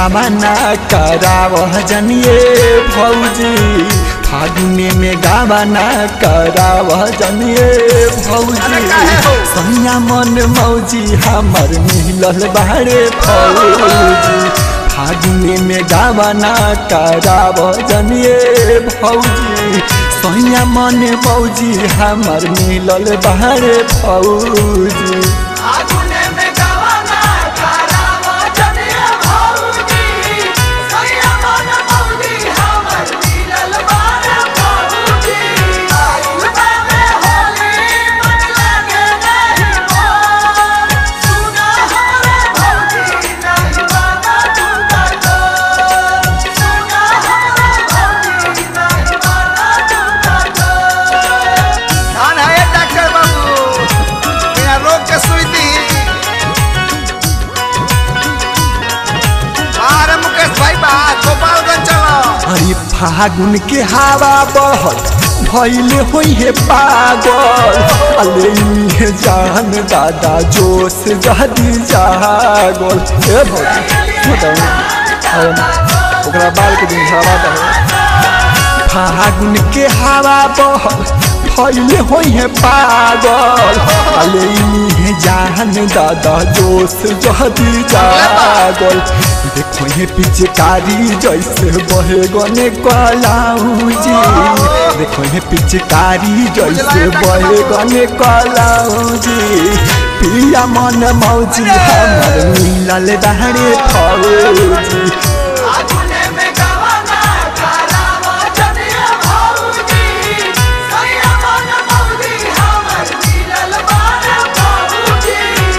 गावना कराव जनिए भौजी फागुने में गावना कराव जनिए भौजी सैया मन मौजी हमर मिलल बारे फौजी फागुने में गावना कराव जनिए भौजी सैया मन मौजी हमर मिलल बारे फौजी आगुने में गवाना करावा जनिया भौजी सैया मन मौजी हमर मिलल बार भौजी आयु में होली मन लागे नहीं मोर सुना हमरे भौजी नहीं बाबा दुर्गा डोर सुना हमरे भौजी नहीं बाबा दुर्गा डोर धान है डॉक्टर बाबू बिना रोग के सुई दी बाहर मुकेश भाई बा गोपालगंज चलो अरे फागुन के हवा बहल भैले होई है पागल अले इहे जान दादा जोश जहदी जागल ए भौजी बताओ ओकरा बाल के दिन हवा दे फागुन के हवा बहल भैले होई है पागल अले इहे जान दादा जोश जहदी जागल देखो ये पिचकारी जैसे बहे गने कलाऊजी देखो ये पिचकारी जैसे बहे गने कलाऊजी पिया मन मौजी हमर मिलल दाहरे फौजी आगुने में गवाना करावा जनिया भौजी सैया मन मौजी हमर मिलल बार भौजी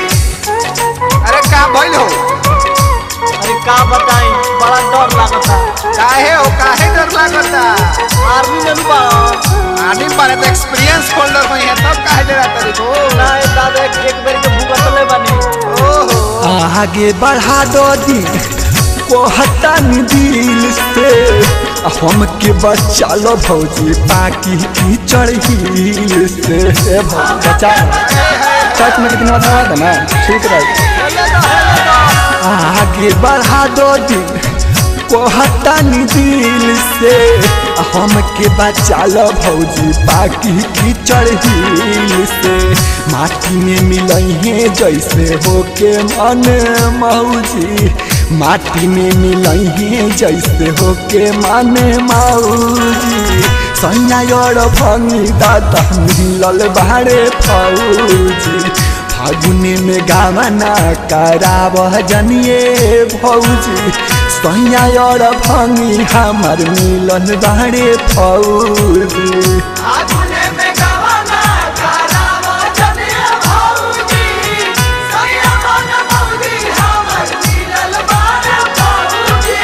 अरे का भइल हो अरे का बताई बड़ा डर लागता काहे हो काहे डर लागता आर्मी में भी बा आनी बारे तो एक्सपीरियंस होल्डर में है तब काहे डरा तरी हो ना एक दादा एक एक बेर के भूगतले बानी ओहो आगे बढ़ा दो दिन कहतन दिल से हम के बच्चा लो भौजी पाकी की चढ़ी से ए भौजी बच्चा चट में कितना बता था ना ठीक रहे आगे बढ़ा दो दिन कहतन दिल से हम के बच्चा लो भौजी पाकी की चढ़ी से माटी में मिलही जैसे होके मन मौजी माटी में मिलही जैसे होके मन मौजी सैया और भंगी दादा मिलल बारे फौजी फागुने में गावना कराव जनिए भौजी सैया और भंगी हमर मिलल बारे फौजी आगुने में गवाना करावा जनिया भौजी सैया मन मौजी हमर मिलल बार भौजी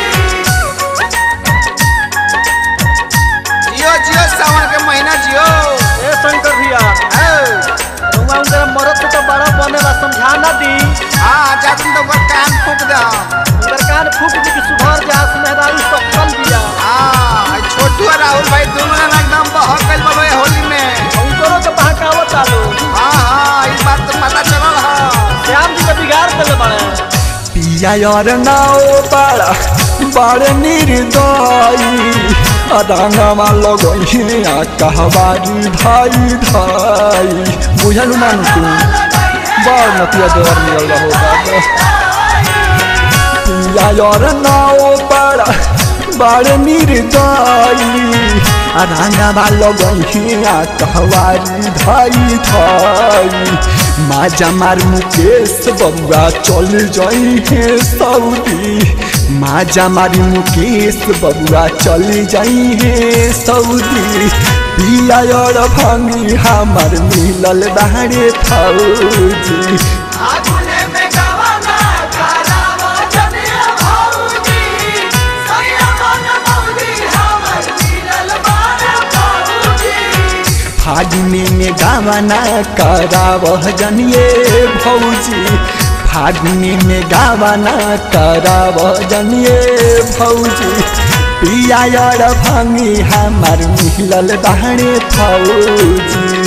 जियो जियो सावन के महीना जियो ए शंकर भैया ए, तुम उनका मरद के तो बड़ा बनेला समझा ना दी हाँ जा तुम तो ओकर कान फूक दे उनकर कान फूक दी कि सुधर जा सुमेहदारी सकल दिया हाँ ई छोटू और राहुल भाई दोनों ना एकदम बहक गइल बा ये होली में उनको तो बहकावत आलो हाँ हाँ ई बात तो पता चलल हाँ श्याम जी के बिगाड़ देले बाड़े पिया और नाओ बड़ा बड़ निर्दयी अदांगमा लगही आ कहबारी धाई धाई बुझल मान तू बड़ नतिया देवर मिलल रहो बाबा पिया और नाओ बड़ा बड़ निर्दयी अदांगमा लगही आ कहबारी धाई धाई माजा मार मुकेश बबुआ चल जाई है सऊदी माजा मारी मुकेश बबुआ चल जाई है सऊदी पिया और भंगी हमर मिलल बाहरे फौजी आगुने में गवाना करावा जनिया भौजी सैया मन मौजी हमर मिलल बार भौजी फागुने में गावना करावह जनिए भौजी फागुने में गावना करावह जनिए भौजी पिया और भंगी हमार मिलल बाहरे फौजी